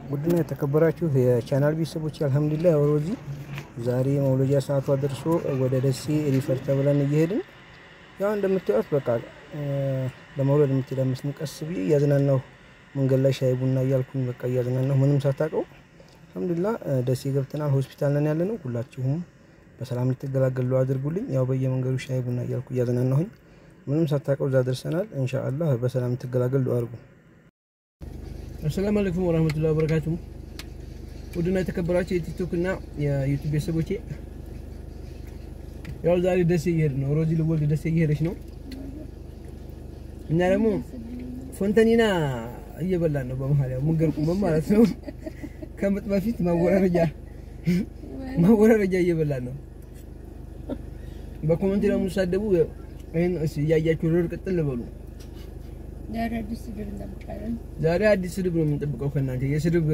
ውድና የተከበራችሁ የቻናል ቤተሰቦች አልሐምዱሊላህ ያው ሮዚ ዛሬ መውለጃ ሰዓቷ ደርሶ ወደ ደሴ ሪፈር ተብለን እየሄድን ያው እንደምታዩት በቃ ለመውለድ የምትሄድ አምስት ቀስ ብዬ እያዝናናሁ መንገድ ላይ ሻይ ቡና እያልኩኝ በቃ እያዝናናሁ ምንም ሳታውቀው አልሐምዱሊላህ ደሴ ገብተናል። ሆስፒታል ነን ያለ ነው። ሁላችሁም በሰላም ልትገላገሉ አድርጉልኝ። ያው በየመንገዱ ሻይ ቡና እያልኩ እያዝናናሁኝ ምንም ሳታውቀው እዛ ደርሰናል። ኢንሻአላህ በሰላም ልትገላገሉ አድርጉ። አሰላሙ አለይኩም ወራህመቱላሂ ወበረካቱ። ውድና የተከበራችሁ የቲክቶክ እና የዩቲዩብ ቤተሰቦቼ ያው ዛሬ ደሴ እየሄድን ነው። ሮዚ ልወልድ ደሴ እየሄደች ነው። እኛ ደግሞ ፎንተኒና እየበላን ነው። በመሀል ያው መንገድ ቁመን ማለት ነው። ከምጥ በፊት ማወራረጃ ማወራረጃ እየበላን ነው። በኮሜንት ደግሞ ሳደቡ ይሄን እያያችሁ ርር ቅጥል በሉ። ዛሬ አዲስ ስድብ እንጠብቃለን። ዛሬ አዲስ ስድብ ነው የምንጠብቀው ከእናንተ የስድብ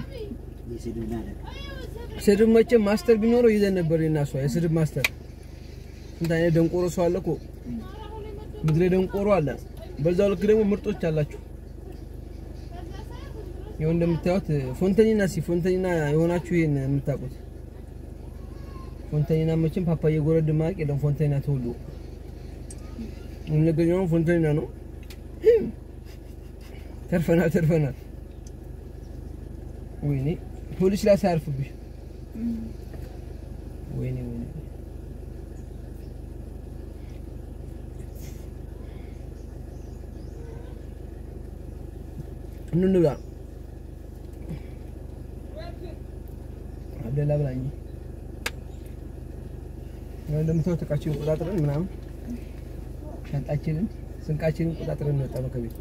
ስድብ መቼም ማስተር ቢኖረው ይዘን ነበር እና እሷ የስድብ ማስተር ስንት አይነት ደንቆሮ ሰው አለ እኮ ምድረ ደንቆሮ አለ። በዛው ልክ ደግሞ ምርጦች አላችሁ። ይኸው እንደምታዩት ፎንተኒና ሲ ፎንተኒና የሆናችሁ ይሄን የምታውቁት ፎንተኒና መቼም ፓፓዬ ጎረድ ማቅ የለም። ፎንተኒና ተወልዶ የምንገኘው ፎንተኒና ነው። ተርፈናል ተርፈናል። ወይኔ ፖሊስ ላይ ሳያርፍብሽ ወይኔ ወይኔ እንብላ አብደላ ብላኝ እንደምታዩት እቃችንን ቆጣጥረን ምናምን ሻንጣችንን ስንቃችንን ቆጣጥረን እንወጣ ነው ከቤት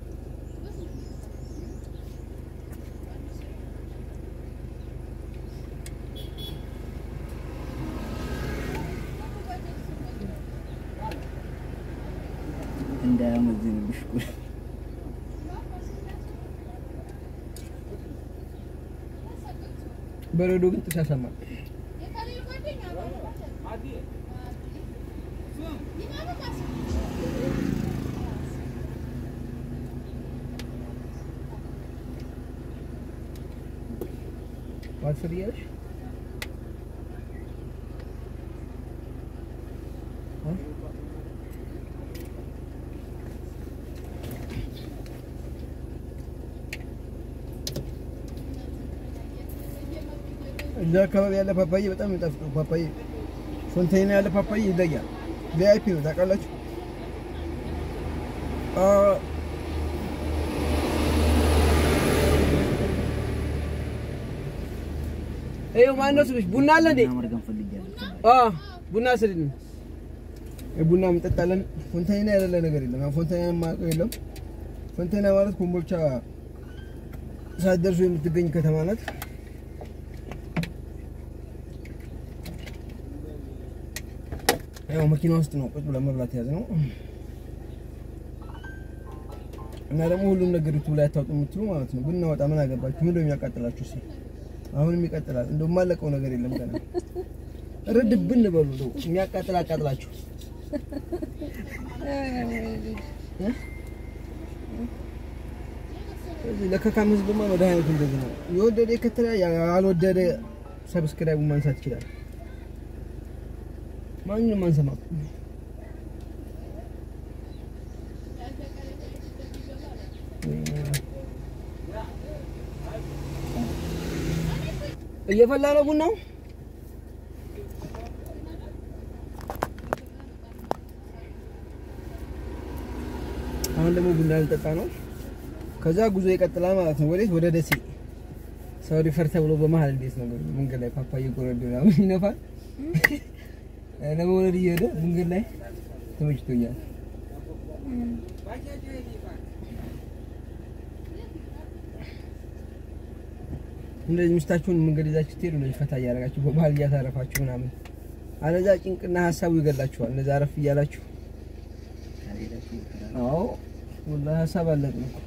እንዳያመዝንብሽ እኮ በረዶ ግን ጥስ ያሰማል። ዋትስር እያለሽ እዛ አካባቢ ያለ ፓፓዬ በጣም የሚጣፍጠው ፓፓዬ ፎንቴና ያለ ፓፓዬ ይለያል። ቪአይፒ ነው ታውቃላችሁ። ይኸው ማነው ስልሽ ቡና አለ እንዴ? ማድረግ ፈልጊያለሁ። አዎ ቡና ስልኝ ቡና እንጠጣለን። ፎንቴና ያለ ነገር የለም። ያው ፎንቴና የማውቀው የለም። ፎንቴና ማለት ኮምቦልቻ ሳትደርሱ የምትገኝ ከተማ ናት። ያው መኪና ውስጥ ነው ቁጭ ብለን መብላት የያዝ ነው እና ደግሞ ሁሉም ነገር ዩቱብ ላይ አታውጡ የምትሉ ማለት ነው። ብናወጣ ምን አገባችሁ? ምንድነው የሚያቃጥላችሁ? እስኪ አሁንም ይቀጥላል። እንደው የማለቀው ነገር የለም ገና ርድብን በሉ ነው የሚያቃጥል አቃጥላችሁ ስለዚህ ለከካም ህዝብማ መድኃኒቱ እንደዚህ ነው። የወደደ የከተለ ያልወደደ ሰብስክራይቡ ማንሳት ይችላል። ማንንም አንሰማም። እየፈላ ነው ቡናው። አሁን ደግሞ ቡና ልጠጣ ነው። ከዛ ጉዞ ይቀጥላል ማለት ነው። ወዴት? ወደ ደሴ። ሰው ሪፈር ተብሎ በመሀል እንዴት ነው መንገድ ላይ ፓፓዬ ጎረድ ምናምን ይነፋል። ለመውለድ እየሄደ መንገድ ላይ ተመችቶኛል። እንደዚህ ሚስታችሁን መንገድ ይዛችሁ ስትሄዱ እንደዚህ ፈታ እያደረጋችሁ በመሀል እያሳረፋችሁ ምናምን፣ አለዛ ጭንቅና ሀሳቡ ይገላችኋል። እንደዛ አረፍ እያላችሁ አዎ፣ ወላሂ ሀሳብ አለቅን እኮ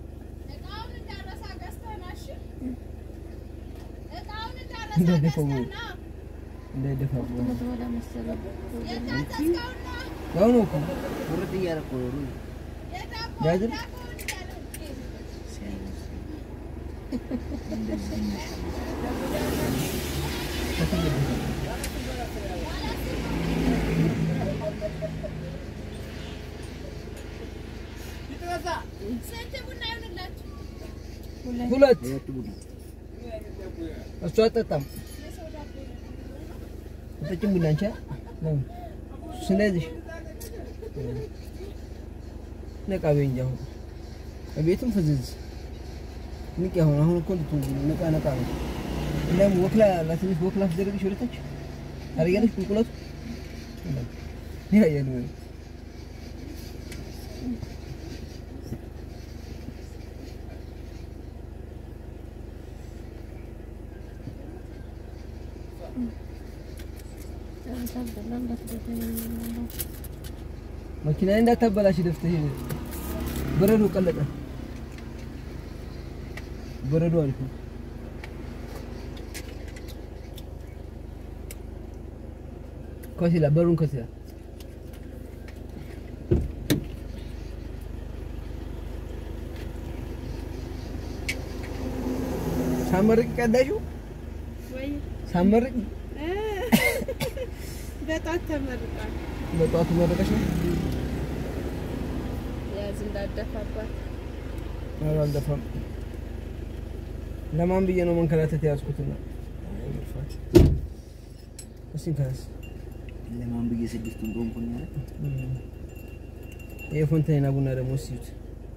እንዳይደፋው እንዳይደፋው ወደ መሰለው ያው ነው እኮ ቁርጥ እያደረኩ ነው። ያድር ሲያምር ሁለት ሁለት ቡና እሱ አጠጣም አጠጭም ቡና አንቺ ነው ስለዚህ ነቃ በይ እንጂ አሁን ቤቱም ፍዝዝ ንቅ አሁን አሁን እኮ ልቱ ነቃ ነቃ ነው እንደውም ወክላ ለትንሽ ወክላ ትደረግሽ ወደታች ታደርጊያለሽ ቁልቁለቱ ይሄ ያየን ወይ መኪና እንዳታበላሽ ደፍተህ በረዶ ቀለጠ። በረዶ አሪፍ ነው። ከሲላ በሩን ከሲላ ሳመርቅ ቀዳሽው ወይ ሳመርቅ በጣም ተመርቋል። በጠዋቱ መረቀሽ ነው። ያዝ እንዳደፋባት ኧረ አልደፋም። ለማን ብዬ ነው መንከራተት የያዝኩትና እስኪ ከስ ለማን ብዬ ስድስቱን ቆምኩኝ አለ። የፎንታይና ቡና ደግሞ እስኪት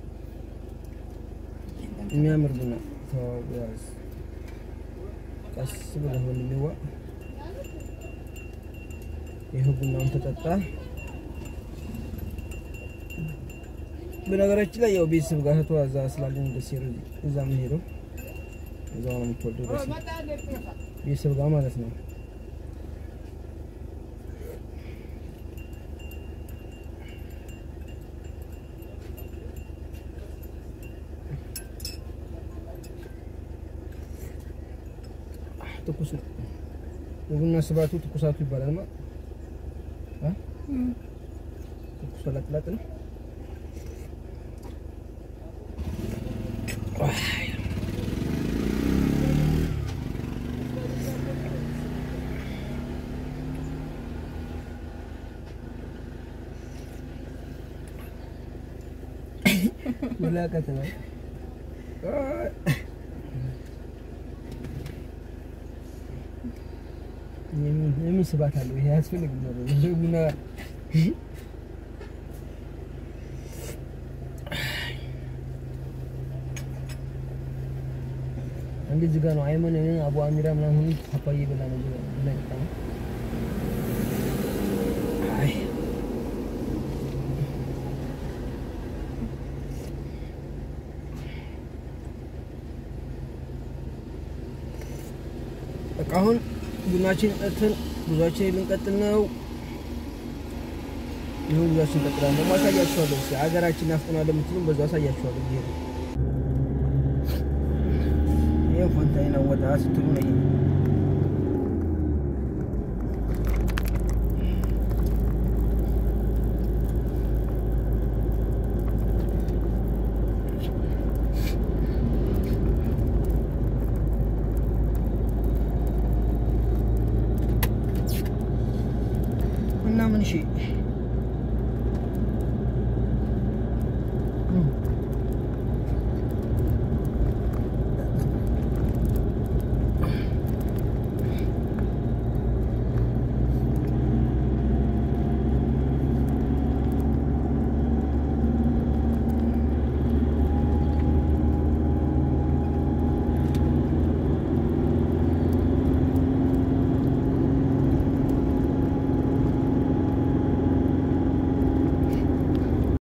የሚያምር ቡና ተዋው፣ ያዝ ቀስ ብለህ ወንድሜዋ። ይህ ቡናውን ተጠጣ። በነገራችን ላይ ያው ቤተሰብ ጋር እህቷ እዛ ስላለኝ ደስ ይላል። እዛ የምሄደው እዛው ነው የምትወልደው ደስ ቤተሰብ ጋር ማለት ነው። ትኩስ ነው። የቡና ስባቱ ትኩሳቱ ይባላል ማለት አ ትኩስ ለጥለጥ ነው። ወላ ከተማ የምን ስባት አለው? ይሄ አያስፈልግም ነበር። ይሄ ቡና አንድ እዚህ ጋር ነው አይመን አቡ አሚራ ምናምን ሁሉ ፓፓዬ በላ ነው ብላ ይጣ አይ በቃ አሁን ቡናችን ጠጥተን ጉዟችን ልንቀጥል ነው። ይሁን ጉዟችን እንቀጥላለን። ደግሞ አሳያችኋለሁ። እስኪ ሀገራችን ናፍቆናል የምትሉም በዛው አሳያችኋለሁ። ይሄ ይሄ ፎንታይን ወጣ ስትሉ ነው። ይሄ እና ምን እሺ